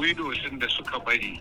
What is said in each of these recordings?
widows da suka bari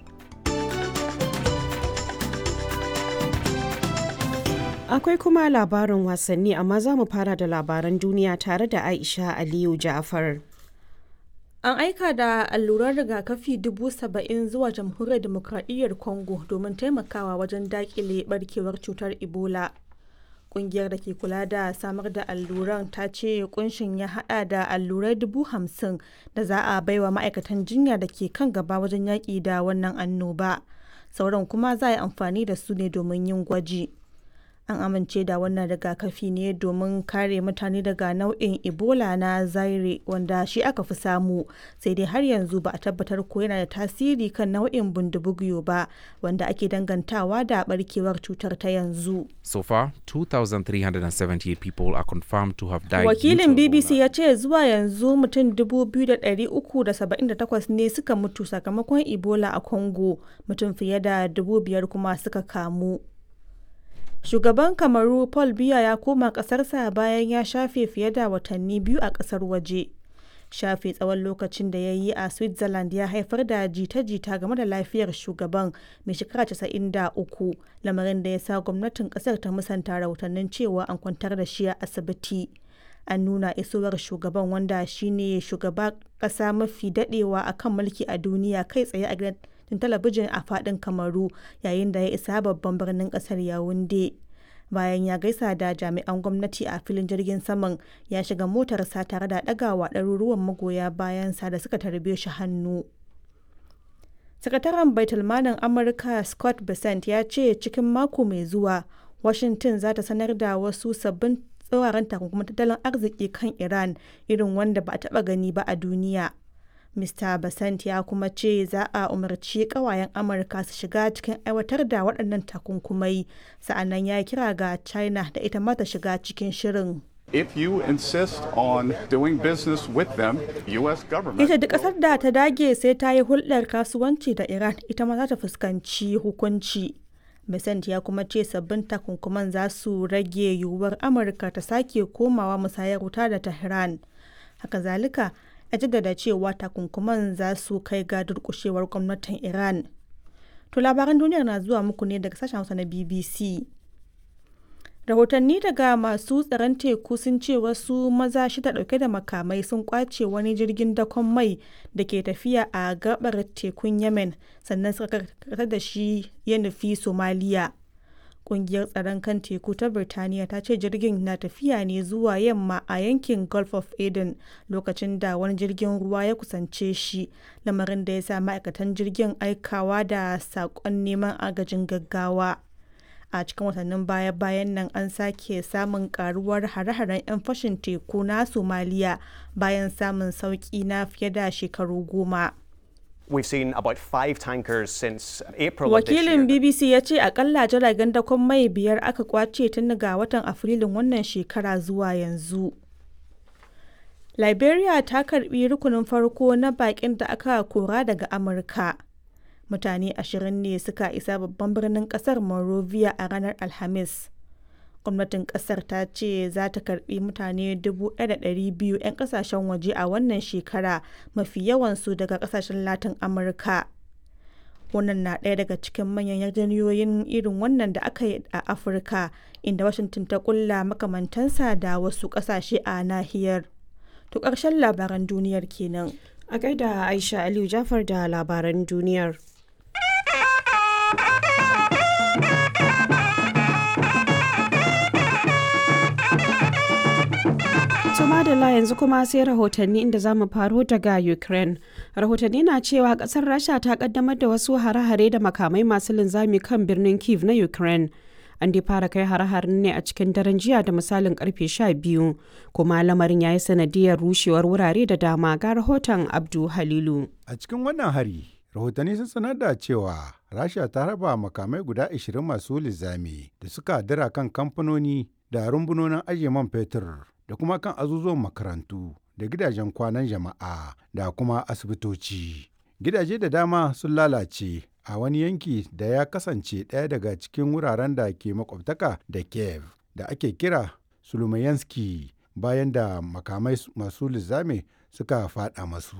Akwai kuma labarin wasanni amma za mu fara da labaran duniya tare da Aisha Aliyu Ja'far. An aika da alluran rigakafi dubu saba'in zuwa jamhuriyar demokradiyyar Congo domin taimakawa wajen dakile barkewar cutar Ebola. Kungiyar da ke kula da samar da alluran ta ce kunshin ya hada da allurai dubu hamsin da za a baiwa ma'aikatan jinya da ke kan gaba wajen yaƙi da wannan annoba. Sauran kuma za a yi amfani da su ne domin yin gwaji. an amince da wannan rigakafi ne domin kare mutane daga nau'in ebola na zaire wanda shi aka fi samu sai dai har yanzu ba a tabbatar ko yana da tasiri kan nau'in bundubugyo ba wanda ake dangantawa da barkewar cutar ta yanzu So far, 2,378 people are confirmed to have died. due wakilin to bbc Ebola. ya ce zuwa yanzu mutum 2,378 ne suka mutu sakamakon ebola a congo mutum fiye da 5,000 kuma suka kamu Shugaban Kamaru Paul Biya ya koma ƙasarsa bayan ya shafe fiye da watanni biyu a ƙasar waje. Shafe tsawon lokacin da ya yi a Switzerland ya haifar da jita-jita game da lafiyar shugaban mai shekara 93 lamarin da ya sa gwamnatin ƙasar ta musanta rahotannin cewa an kwantar da shi a asibiti. An nuna isowar shugaban wanda shine shugaba ƙasa mafi daɗewa akan mulki a duniya kai tsaye a gidan tun talabijin a fadin kamaru yayin da ya isa babban birnin kasar yawunde bayan ya gaisa da jami'an gwamnati a filin jirgin saman ya shiga motarsa tare da ɗagawa ɗaruruwan magoya bayansa da suka tarbe shi hannu sakataren baitulmanin amurka scott bessent ya ce cikin mako mai zuwa washington za ta sanar da wasu sabbin tsawaran takunkumin tattalin arziki kan iran irin wanda ba a taɓa gani ba a duniya Mr. Basant ya kuma ce za a umarci kawayen Amurka su shiga cikin aiwatar da waɗannan takunkumai, sa'annan ya kira ga China da ita ma ta shiga cikin shirin. If you insist on doing business with them, U.S. government. Ita duk ƙasar da ta dage sai ta yi hulɗar kasuwanci da Iran ita ma za ta fuskanci hukunci. Besant ya kuma ce sabbin takunkuman za su rage yiwuwar Amurka ta sake komawa musayar wuta da Tehran. Haka zalika, ya jaddada cewa takunkuman za su kai ga durkushewar gwamnatin iran to labaran duniyar na zuwa muku ne daga sashen hausa na bbc rahotanni daga masu tsaron teku sun ce wasu maza shida dauke da makamai sun kwace wani jirgin dakon mai da ke tafiya a gabar tekun yemen sannan suka karkatar da shi ya nufi somaliya kungiyar tsaron kan teku ta birtaniya ta ce jirgin na tafiya ne zuwa yamma a yankin gulf of aden lokacin da wani jirgin ruwa ya kusance shi lamarin da ya sa ma'aikatan jirgin aikawa da saƙon neman agajin gaggawa a cikin watannin baya-bayan nan an sake samun karuwar hare-haren 'yan fashin teku na somaliya bayan samun sauƙi na fiye da shekaru goma. We've seen about five tankers since April of this year. Wakilin BBC ya ce akalla jiragen dakon mai biyar aka kwace tun ga watan Afrilun wannan shekara zuwa yanzu. Liberia ta karbi rukunin farko na bakin da aka kora daga Amurka. Mutane ashirin ne suka isa babban birnin kasar Monrovia a ranar Alhamis. gwamnatin kasar ta ce za ta karbi mutane 1,200 'yan kasashen waje a wannan shekara mafi yawansu daga kasashen latin amurka wannan na ɗaya daga cikin manyan yarjejeniyoyin irin wannan da aka yi a afirka inda washington ta kulla makamantansa da wasu ƙasashe a nahiyar to ƙarshen labaran duniyar kenan A gaida Aisha Aliyu Jafar da labaran duniyar. To madalla yanzu kuma sai rahotanni inda za mu faro daga Ukraine. Rahotanni na cewa kasar Rasha ta kaddamar da wasu hare-hare da makamai masu linzami kan birnin Kiev na Ukraine. An dai fara kai hare-haren ne a cikin daren jiya da misalin karfe 12 kuma lamarin ya yi sanadiyar rushewar wurare da dama ga rahoton Abdu Halilu. A cikin wannan hari, rahotanni sun sanar da cewa Rasha ta raba makamai guda 20 masu linzami da suka dira kan kamfanoni da rumbunonin ajiye man fetur da kuma kan azuzuwan makarantu da gidajen kwanan jama'a da kuma asibitoci. Gidaje da dama sun lalace a wani yanki da ya kasance ɗaya daga cikin wuraren da ke makwabtaka da Kiev da ake kira Sulumayanski bayan da makamai masu lizame suka faɗa masu.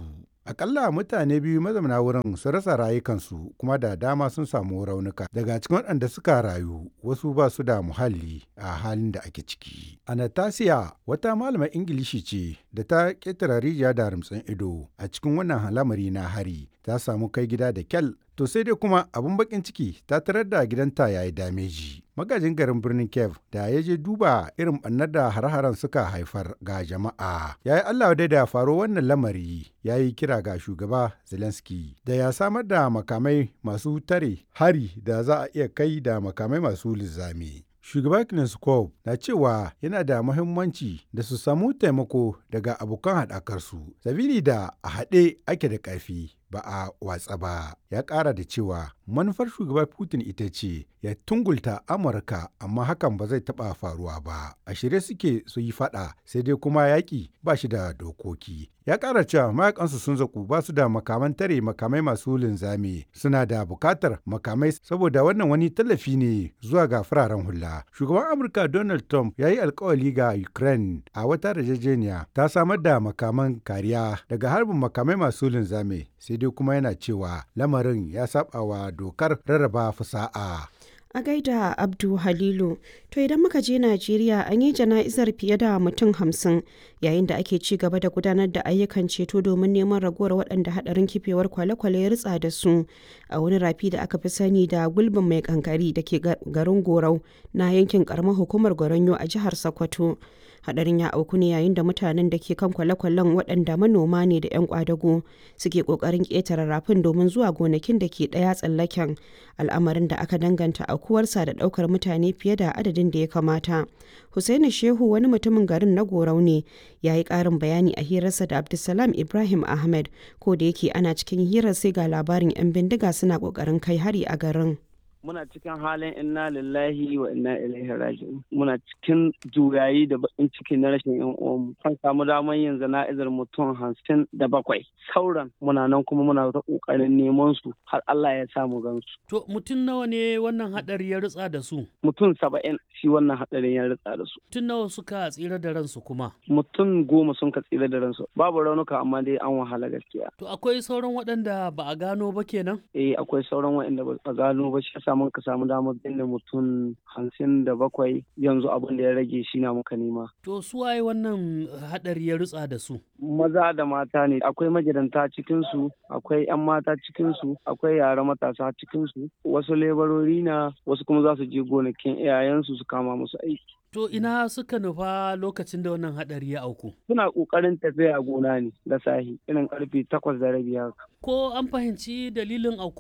Akalla mutane biyu mazauna wurin sun rasa rayukansu kuma da dama sun samu raunuka. Daga cikin waɗanda suka rayu wasu ba su da muhalli a halin da ake ciki. Anastasia wata malamar Ingilishi ce da ta ƙetare rijiya da rumtsin ido a cikin wannan lamari na hari ta samu kai gida da kyal to sai dai kuma abin bakin ciki ta tarar da gidanta yayi dameji. Magajin garin birnin Kiev da ya je duba irin ɓannar da har-haren suka haifar ga jama'a. Ya yi Allah dai da faro wannan lamari ya yi kira ga shugaba Zelensky da ya samar da makamai masu tare hari da za a iya kai da makamai masu lizami. Shugaba Kneskov na cewa yana da muhimmanci da su samu taimako daga abokan haɗakarsu, sabili da a haɗe ake da ƙarfi ba a watsa ba. Ya ƙara da cewa manufar shugaba Putin ita ce ya tungulta Amurka amma hakan ba zai taɓa faruwa ba. A shirye suke su yi faɗa sai dai kuma yaƙi ba shi da dokoki. Ya ƙara cewa mayakansu sun zaku ba su da makaman tare makamai masu linzami suna da buƙatar makamai saboda wannan wani tallafi ne zuwa ga fararen hula. Shugaban Amurka Donald Trump ya yi alkawali ga Ukraine a wata yarjejeniya ta samar da makaman kariya daga harbin makamai masu linzami sai dai kuma yana cewa lamarin ya saba wa dokar rarraba fasa'a. A gaida Abdu Halilu, to idan muka je Najeriya an yi jana'izar fiye da mutum hamsin yayin da ake ci gaba da gudanar da ayyukan ceto domin neman ragowar waɗanda haɗarin kifewar kwale-kwale ya ritsa da su a wani rafi da aka fi sani da gulbin mai kankari da ke garin Gorau na yankin karamar hukumar Goronyo a jihar Sokoto. hadarin ya auku ne yayin da mutanen da ke kan kwale-kwalen waɗanda manoma ne da 'yan kwadago suke ƙoƙarin ƙetare rafin domin zuwa gonakin da ke ɗaya tsallaken al'amarin da aka danganta aukuwarsa da ɗaukar mutane fiye da adadin da ya kamata Hussaini shehu wani mutumin garin na gorau ne ya yi ƙarin bayani a hirarsa da abdulsalam ibrahim ahmed ko da yake ana cikin hirar sai ga labarin 'yan bindiga suna ƙoƙarin kai hari a garin muna cikin halin inna lillahi wa inna ilaihi raji'un muna cikin juyayi da bakin ciki na rashin yan uwanmu kan samu damar yin zana'izar mutum hamsin da bakwai sauran muna nan kuma muna ta kokarin neman su har Allah ya sa mu gansu to mutum nawa ne wannan hadari ya ritsa da su mutum saba'in shi wannan hadarin ya ritsa da su mutum nawa suka tsira da ransu kuma mutum goma sun ka tsira da ransu babu raunuka amma dai an wahala gaskiya to akwai sauran waɗanda ba a gano ba kenan eh akwai sauran waɗanda ba a gano ba shi mun ka samu damar binne mutum hamsin da bakwai yanzu abin da ya rage shi na muka nema. To su waye wannan hadari ya rutsa da su? Maza da mata ne akwai magidanta cikinsu akwai 'yan mata cikinsu akwai yara matasa cikinsu wasu lebarori na wasu kuma za su je gonakin iyayensu su kama musu aiki. To ina suka nufa lokacin da wannan hadari ya auku? Suna ƙoƙarin tafiya gona ne da sahi irin karfe takwas da rabi haka. Ko an fahimci dalilin auku